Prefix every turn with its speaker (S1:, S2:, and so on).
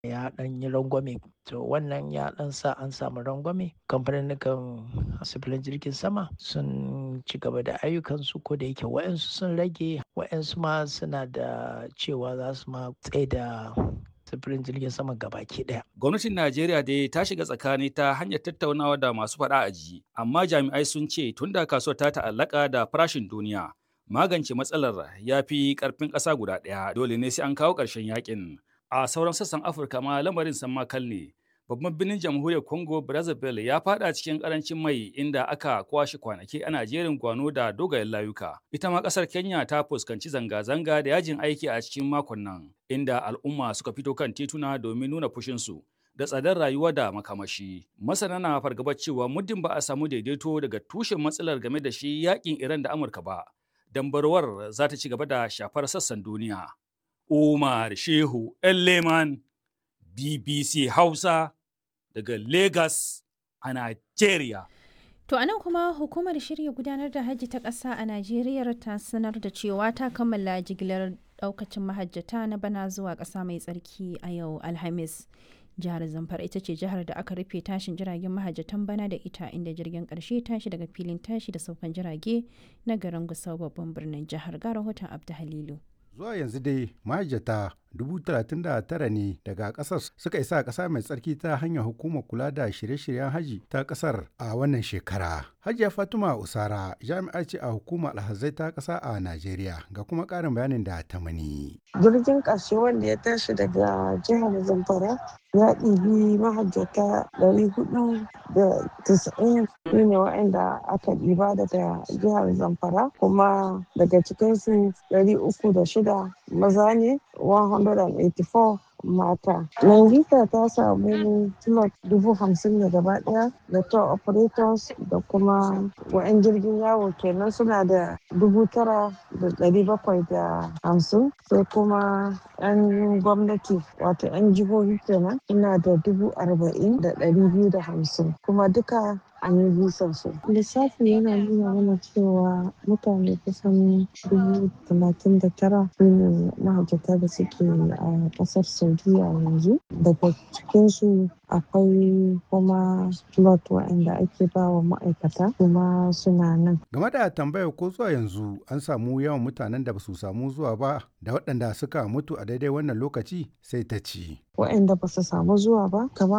S1: ya ɗan yi rangwame to wannan ya ɗan sa an samu rangwame kamfanin sifirin jirgin sama sun ci gaba da ayyukansu ko da yake wa'yansu sun rage wa'yansu ma suna da cewa za su ma tsaye da sufurin jirgin sama gabaki daya.
S2: Gwamnatin Najeriya dai ta shiga tsakani ta hanyar tattaunawa da masu faɗa a ji, amma jami'ai sun ce tun da kasuwar ta ta'allaka da farashin duniya, magance matsalar ya fi ƙarfin ƙasa guda ɗaya dole ne sai an kawo ƙarshen yakin. A sauran sassan Afirka ma lamarin san makal ne. Babban birnin jamhuriyar Congo Brazzaville ya fada cikin karancin mai inda aka kwashe kwanaki ana jerin gwano da dogayen layuka. Ita ma kasar Kenya ta fuskanci zanga-zanga da yajin aiki a cikin makon nan, inda al'umma suka fito kan tituna domin nuna fushinsu da tsadar rayuwa da makamashi. Masana na fargabar cewa muddin ba a samu daidaito daga tushen matsalar game da shi yakin Iran da Amurka ba, dambarwar za ta ci gaba da shafar sassan duniya. Umar Shehu Leman BBC Hausa daga Lagos a Nigeria.
S3: To anan kuma hukumar shirya gudanar da hajji ta ƙasa a Najeriya ta sanar da cewa ta kammala jigilar ɗaukacin mahajjata na bana zuwa ƙasa mai tsarki a yau Alhamis. Jihar Zamfara ita ce jihar da aka rufe tashin jiragen mahajjatan bana da ita inda jirgin ƙarshe tashi daga filin tashi da saukan jirage na garin Gusau babban birnin jihar ga rahoton Abdu Halilu.
S4: zuwa yanzu dai mahajjata 39 ne daga kasar suka isa a ƙasa mai tsarki ta hanyar hukumar kula da shirye-shiryen haji ta ƙasar a wannan shekara. Hajiya Fatima Usara jami'a ce a hukumar alhazai ta ƙasa a Najeriya ga kuma ƙarin bayanin da ta mani.
S5: Jirgin ƙarshe wanda ya tashi daga jihar Zamfara ya ɗibi mahajjata 490 ne waɗanda aka ɗiba daga jihar Zamfara kuma daga cikinsu 306 maza ne 184 mata. Nangita ta samu slot dubu hamsin ne gaba daya da tour operators da kuma wa'yan jirgin yawo kenan suna da dubu tara da dari bakwai da hamsin sai kuma yan gwamnati wato yan jihohi kenan suna da dubu arba'in da dari biyu da hamsin kuma duka an yi bisan su. Lissafi yana nuna mana cewa mutane kusan dubu talatin da tara su ne mahajjata da suke a ƙasar Saudiya yanzu. Daga cikinsu akwai kuma slot waɗanda ake ba wa ma'aikata kuma suna nan.
S4: Game da tambayar ko zuwa yanzu an samu yawan mutanen da ba su samu zuwa ba da waɗanda suka mutu a daidai wannan lokaci sai ta ci.
S5: Waɗanda ba su samu zuwa ba kamar